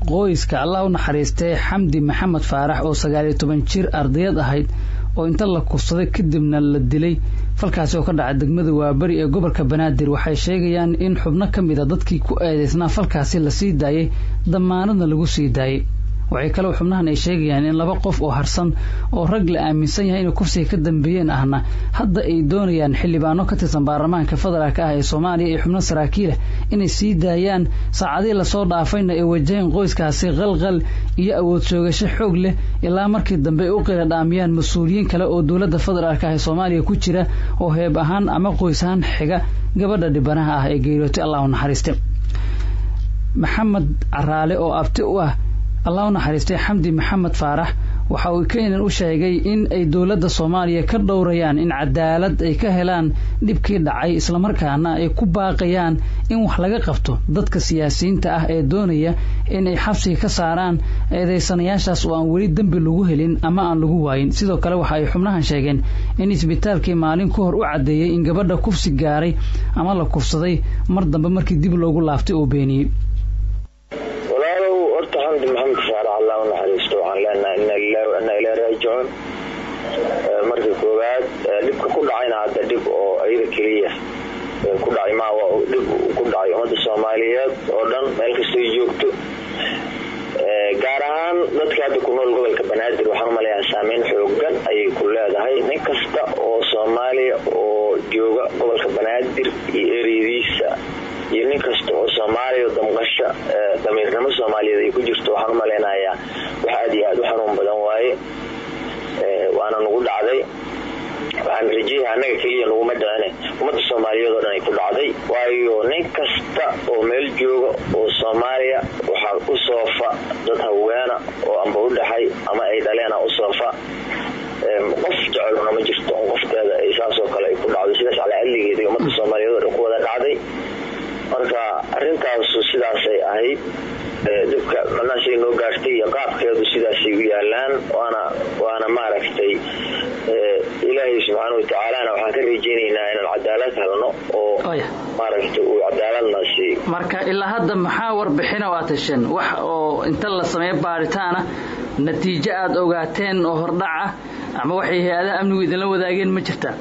qoyska allah u naxariistay xamdi maxamed faarax oo sagaaliyo toban jir ardayad ahayd oo inta la kufsaday kadibna la dilay falkaasi oo ka dhacay degmada waaberi ee gobolka banaadir waxay sheegayaan in xubno ka mid a dadkii ku eedeysnaa falkaasi la sii daayey damaanadna lagu sii daayey waxay kaloo xubnahan ay sheegayaan in laba qof oo harsan oo rag la aaminsan yahay inay kufsiga ka dambeeyeen ahna hadda ay doonayaan xildhibaano ka tirsan baarlamaanka federaalk ah ee soomaaliya iyo xubno saraakiilah inay sii daayaan saacadihii lasoo dhaafayna ay wajaheen qoyskaasi qalqal iyo awood soogasho xoog leh ilaa markii dambe ay u qila dhaamiyaan mas-uuliyiin kale oo dowladda federaalk ah ee soomaaliya ku jira oo heeb ahaan ama qoys ahaan xiga gabadha dhibanaha ah ee geeriyootay allah u naxariiste maxamed caraale oo abti u ah allah u naxariistay xamdi maxamed faarax waxa uu keenan u sheegay in ay dowladda soomaaliya ka dhowrayaan in cadaalad ay ka helaan dhibkii dhacay islamarkaana ay ku baaqayaan in wax laga qabto dadka siyaasiyiinta ah ee doonaya in ay xabsiga ka saaraan eedeysanayaashaas oo aan weli dembi lagu helin ama aan lagu waayin sidoo kale waxa ay xubnahan sheegeen in isbitaalkii maalin ka hor u caddeeyey in gabadha kufsi gaaray ama la kufsaday mar dambe markii dib loogu laaftay oo beeniyey xamdi maxamed faarax allah u naxariisto waxaan leenahay ina lilahi wa ina ilahi raajicuun marka koowaad dhibka ku dhacayna hadda dhib oo ayada keliya ku dhacay ma waa dhib ku dhacay ummadda soomaaliyeed oo dhan meel kastay joogto gaar ahaan dadka hadda ku nool gobolka banaadir waxaan umaleeyaha saameyn xoogan ayay ku leedahay nin kasta oo soomaaliya oo jooga gobolka banaadir iyo ereyadiisa iyo nin kasta oo soomaaliya damqasha damiirnimo soomaaliyeed ay ku jirto waxaan umaleynayaa wax aad iyo aad u xanuun badan waaye waana nagu dhacday waxaan rajeeyaha annaga keliya naguma dhicine ummadda soomaaliyeed oo dhan ay ku dhacday waayo nin kasta oo meel jooga oo soomaaliya waxaa u soofa dad haweena oo amba u dhaxay ama ay dhaleena u soofa qof jeceluna ma jirto on qofteeda ay saasoo kale ay ku dhacdo sidaas calacadligeeda ummadda soomaaliyeed oo dhan ku wada dhacday marka arintaasu sidaasay ahayd dhibka macnahaasay noo gaartay iyo qaabkeedu sidaasay u yaalaan waana waana maaragtay ilaahay subxaana watacaalana waxaan ka rajeynaynaa inaan cadaalad helno oo maaragtay uu cadaaladnaasi marka ilaa hadda maxaa warbixina o aad hesheen wax oo inta la sameeyo baaritaana natiijo aada ogaateen oo hordhaca ama waxay hay-adaha amnigu idinla wadaageen ma jirtaa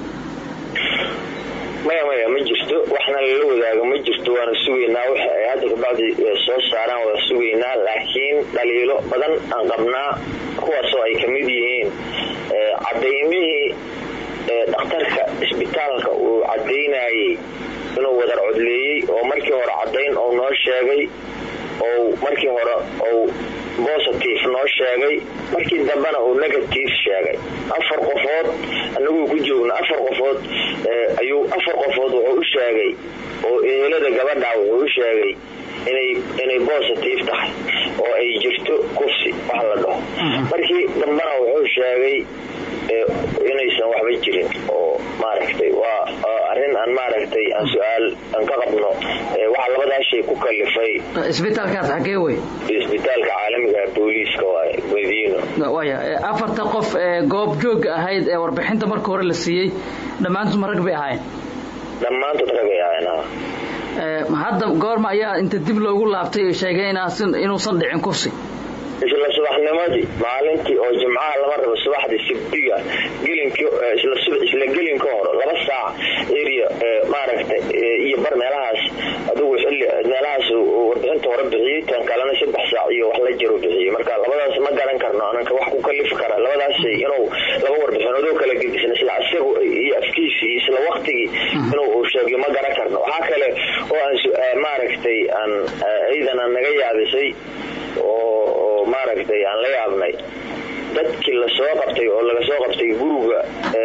maya maya ma jirto waxna lala wadaago ma jirto waana sugaynaa wax ay hadda kabacdi soo saaraan waa sugaynaa laakiin dhaliilo badan aan qabnaa kuwaasoo ay kamid yihiin cadaymihii dhakhtarka isbitaalka uu cadaynayey inuu wadar codleeyey oo markii hore cadayn oo noo sheegay oo markii hore ou bositive noo sheegay markii dambena uu negative sheegay afar qofood anaguu ku joogna afar qofood ayuu afar qofood wuxuu u sheegay oo ehelada gabadha wuxuu u sheegay inay inay bositive tahay oo ay jirto kufsi wax la dhaho markii dambena wuxuu sheegay inaysan waxba jirin oo maaragtay waa arrin aan maaragtay aan su-aal aan ka qabno waxaa labadaas shay ku kalifay isbitaalkaas xagee wey isbitaalka caalamiga booliiska waay madiino waya afarta qof ee goob jooga ahayd ee warbixinta marka hore la siiyey dhammaantood ma rag bay ahaayeen dhammaantood rag bay ahaayeen hadda goorma ayaa inta dib loogu laabtay sheegay inuusan dhicin kufsi isla subaxnimadii maalintii oo jimcaha lama rabo subaxdii sibdiga isla gelin ka horo laba saac area maaragtay iyo bar meelahaas adigu xilli meelahaas warbixinta hore bixiyey tan kalena saddex saac iyo wax la jiro bixiyey marka labadaas ma garan karno ananka wax ku kalifi kara labadaas shay inuu laba warbixinoodoo kala gedisan isla isagu iyo afkiisii isla waktigii inuu sheegiyo ma garan karno waxaa kale oo aan maaragtay aan ciidan aan naga yaabisay oo maaragtay aan la yaabnay dadkii lasoo qabtay oo laga soo qabtay guriga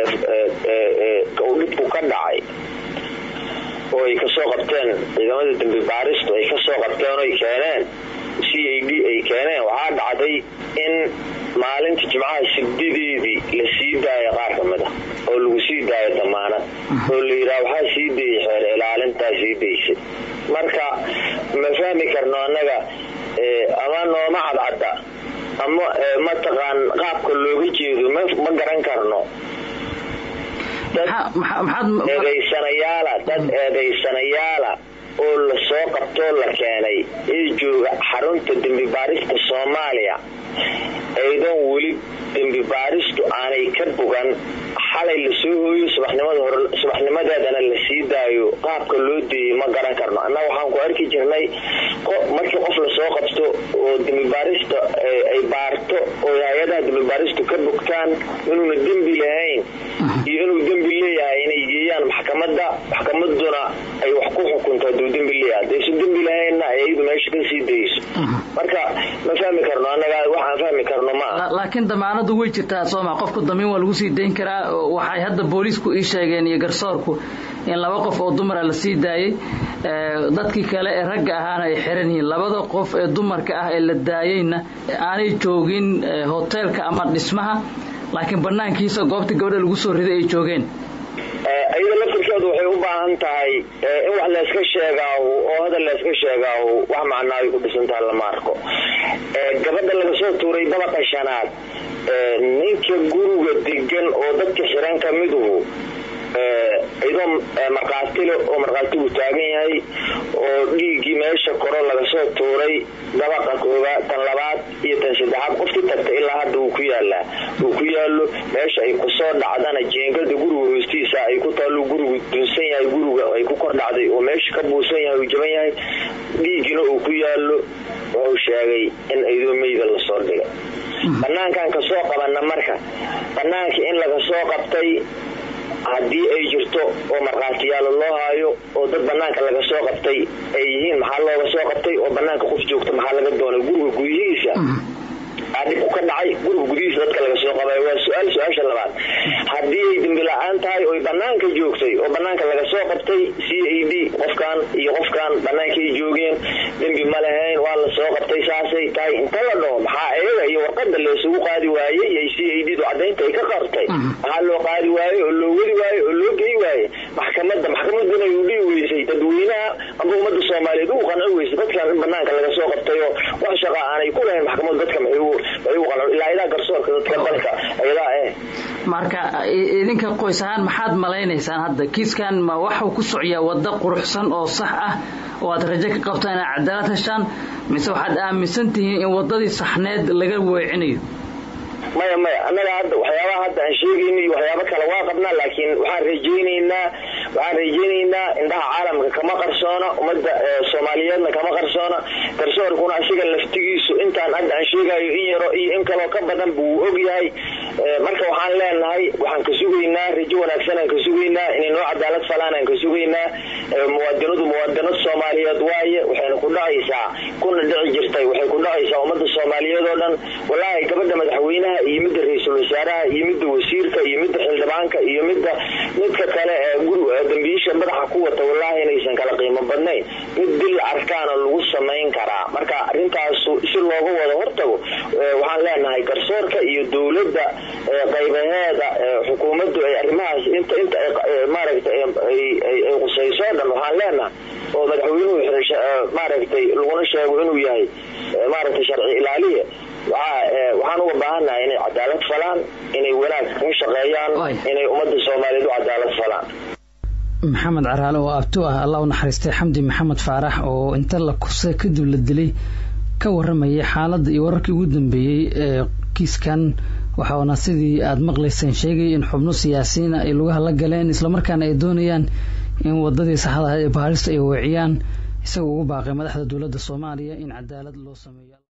uu dhibku ka dhacay oo ay kasoo qabteen ciidamada dambi baaristu ay kasoo qabteen oy keeneen c a d ay keeneen waxaa dhacday in maalinta jimcaha sibdideedii la sii daayo qaar ka mid a oo lagu sii daayo damaanad oo la yidhaha waxaa sii dayay xeer ilaalintaa sii daysay marka ma fahmi karno annaga ama nooma cadcadda ama mataqaan qaabka looga jeedo ma garan karno dad eedaysanayaala dad eedaysanayaala oo la soo qabtoo la keenay ee jooga xarunta dembi baarista soomaaliya aydoon weli dembi baaristu aanay ka bogan xalay lasoo hooyo subaxnimadeedana la sii daayo qaabka loo deeyey ma garan karno annaga waxaan ku arki jirnay markii qof lasoo qabto oo dembibaarista ay baarto oo hay-adaha dembibaaristu ka bogtaan inuuna dembi lahayn iyo inuu dembi leeyahay inay geeyaan maxkamada maxkamaduna ay wax ku xukunto haduu dembi leeyahay hadaysu dembi lahaynna ay iyadu meesha ka sii dayso marka ma fahmi karno annaga waxaan fahmi karno maaha laakiin damaanadu way jirtaa sooma qofku damiin waa lagu sii dayn karaa waxay hadda booliisku ii sheegeen iyo garsoorku in laba qof oo dumara la sii daayey dadkii kale ee ragga ahaana ay xiran yihiin labada qof ee dumarka ah ee la daayeyna aanay joogin hoteelka ama dhismaha laakiin banaankiisa goobtii gabadha lagu soo riday ay joogeen iyada laftirkeedu waxay u baahan tahay in wax layska sheegaahu oo hadal layska sheegaahu wax macnaa ay ku dhisantaha lama arko gabadha laga soo tuuray dabaqa shanaad ninka guriga degan oo dadka xiran ka miduhu iyadoo markhaatile oo markhaatigu taagan yahay oo dhiiggii meesha koro laga soo tuuray dabaqa koobaad tan labaad iyo tan saddexaad qofkii tagta ilaa hadda uu ku yaalaa uu ku yaalo meesha ay kusoo dhacdana jeengada guriga hoostiisa ay ku taallo gurigu dunsan yahay guriga ay ku kor dhacday oo meesha ka buusan yahay uu jaban yahay dhiiggina uu ku yaalo wuxuu sheegay in aydoo meyda lasoo dhigay banaankan kasoo qabana marka banaanka in laga soo qabtay haddii ay jirto oo markhaatiyaalo loo haayo oo dad banaanka laga soo qabtay ay yihiin maxaa looga soo qabtay oo banaanka qof joogta maxaa laga doonay guriga gudihiisa dhibku ka dhacay guriga gudihiisa dadka laga soo qabay waa su-aal su-aasha labaad haddii ay dembi la-aan tahay oy banaanka joogtay oo banaanka laga soo qabtay c a d qofkan iyo qofkan banaankaay joogeen dembi ma lahayn waa la soo qabtay saasay tahay inta la dhaho maxaa eega iyo warqada laysugu qaadi waayey iyo c a d du cadaynta ay ka qartay maxaa loo qaadi waaye oo loo wadi waaye oo loo gey waaye maxkamada maxkamaduna ay u dhihi weysay dadweynaha amba ummadda soomaaliyeed ugu qanci weysay dadkan in banaanka laga soo qabtay oo wax shaqa aanay ku lahayn maxkamadu dadka ilaa idaa garsoorka dadka dalka ayadaa eh marka idinka qoys ahaan maxaad malaynaysaan hadda kiiskan ma waxuu ku socyaa waddo quruxsan oo sax ah oo aad rajo ka qabtaan inaad cadaalad heshaan mise waxaad aaminsan tihiin in waddadii saxneed laga weecinayo maya maya annaga hadda waxyaabaha hadda aan sheegayno iyo waxyaabo kale waa qabnaa laakiin waxaan rajaynaynaa waxaan rajaynaynaa indhaha caalamka kama qarsoona ummadda soomaaliyeedna kama qarsoona garsoorkuna asiga laftigiisu intaan hadda aan sheegayo in yaro iyo in kaloo ka badan buu og yahay marka waxaan leenahay waxaan ka sugaynaa rajo wanaagsan aan ka sugaynaa inay noo cadaalad falaan aan ka sugaynaa muwaadinadu muwaadinad soomaaliyeed waaye waxayna ku dhacaysaa kuna dhici jirtay waxay ku dhacaysaa ummadda soomaaliyeed oo dhan walaahi gabadha madaxweynaha iyo midda ra-iisul wasaaraha iyo midda wasiirka iyo midda xildhibaanka iyo midda midka kale ee guriga dambiisha madaxa ku wata wallaahi inaysan kala qiimo badnayn mid dil arkaana lagu samayn karaa marka arintaasu si looga wado hortago waxaan leenahay garsoorka iyo dowladda qaybaheeda xukuumaddu ay arrimahaas inta inta maaragtay ay qusayso o dhan waxaan leenahay oo madaxweynuhu maaragtay laguna sheego inuu yahay maaragtay sharci ilaaliye waxaan uga baahannahay inay cadaalad falaan inay wanaag ka shaqeeyaan inay ummadda soomaaliyeed u cadaalad falaan maxamed caraale oo abtu ah allah u naxariistay xamdi maxamed faarax oo inta la kursay kadib la dilay ka waramayay xaaladda iyo wararkii ugu dambeeyey ee kiiskan waxaana sidii aada maqlayseen sheegay in xubno siyaasiyiina ay lugaha la galeen islamarkaana ay doonayaan in wadadii saxda ahayd ee baarista ay weeciyaan isagoo ugu baaqay madaxda dowladda soomaaliya in cadaalad loo sameeyo